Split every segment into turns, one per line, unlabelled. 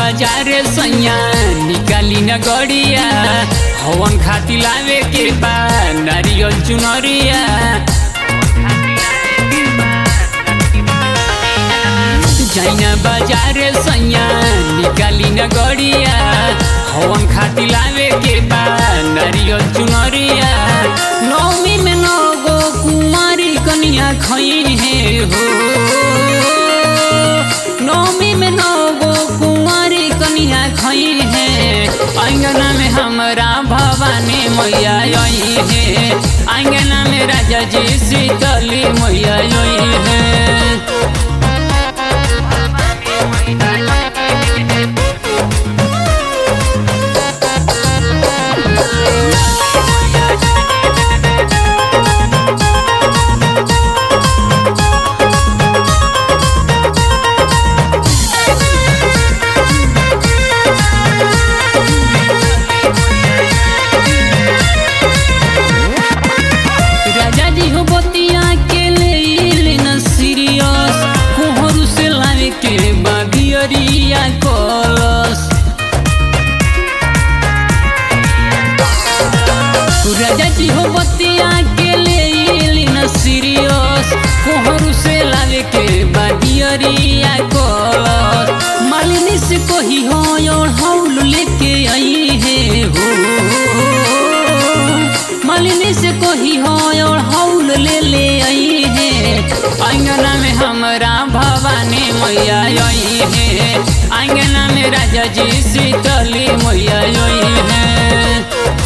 बाजार सैया निकाली न गड़िया हवन खाती लावे के बा नारियल चुनरिया जाइना बाजार सैया निकाली न गड़िया हवन खाती लावे के बा नारियल चुनरिया नौमी में नौ गो कुमारी कनिया खई है हो नौमी में नौ गो कुंवारी कनिया खई है अंगना में हमरा भवानी मैया आई है अंगना में राजा जी शीतली मैया आई है राजा जी हो बतिया के ले न सीरियस कोहरू से लावे के बाबियरिया कलस राजा जी हो बतिया के ले न सीरियस कोहरू से लावे के बाबियरिया कलस मालिनी से कही हो और हौल लेके आई है हो मालिनी से कोही हो और हौल ले ले आई है अंगना में हमरा भवानी मैया आई है अंगना में राजा जी शीतली मैया आई है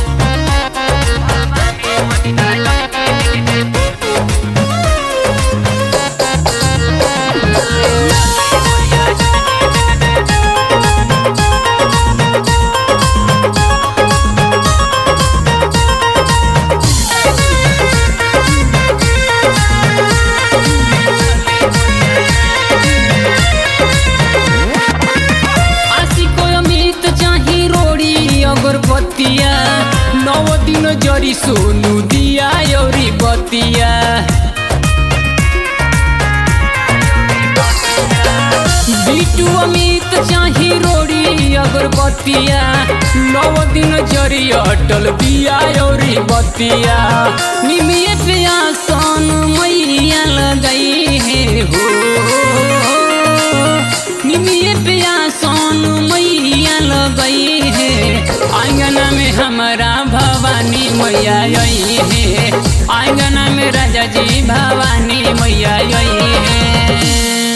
आशी को अमित चाही रोड़ी अगरबत्तिया नौ दिन जरी सोनू दिया योरी बतिया बिटू अमित चाही रोड़ी अगरबत्तिया नौ दिन जरी अटल दिया योरी बतिया निमिये पे आसन मैया लगाई है हो निमिये पिया सोन मैया लगई है आंगना में हमारा भवानी मैया आई है आंगना में राजा जी भवानी मैया आई